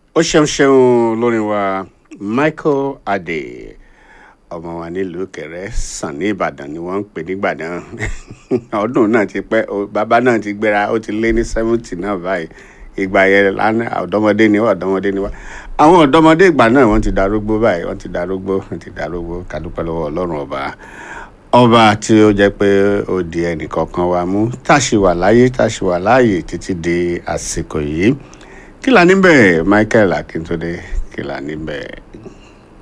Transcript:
ó ṣeun ṣeun lórí wa michael adé ọmọ wa nílùú kẹrẹ sàn ní ìbàdàn ni wọn ń pè nígbà náà ọdún náà ti pẹ o- bàbá náà ti gbéra ó ti lé ní seventy náà báyìí ìgbà yẹn lánàá ọ̀dọ́mọdé ni wá ọ̀dọ́mọdé ni wá àwọn ọ̀dọ́mọdé ìgbà náà wọ́n ti darúgbó báyìí wọ́n ti darúgbó wọ́n ti darúgbó kádúpẹ́ lọ́wọ́ ọlọ́run ọba ọba tí ó jẹ́ pé ó di ẹnìkọ̀ọ̀kan wa mú tá a ṣì wà láyé tá a ṣì wà láàyè títí di àsìkò yìí kí la níbẹ̀ michael akíntúndé kí la níbẹ̀.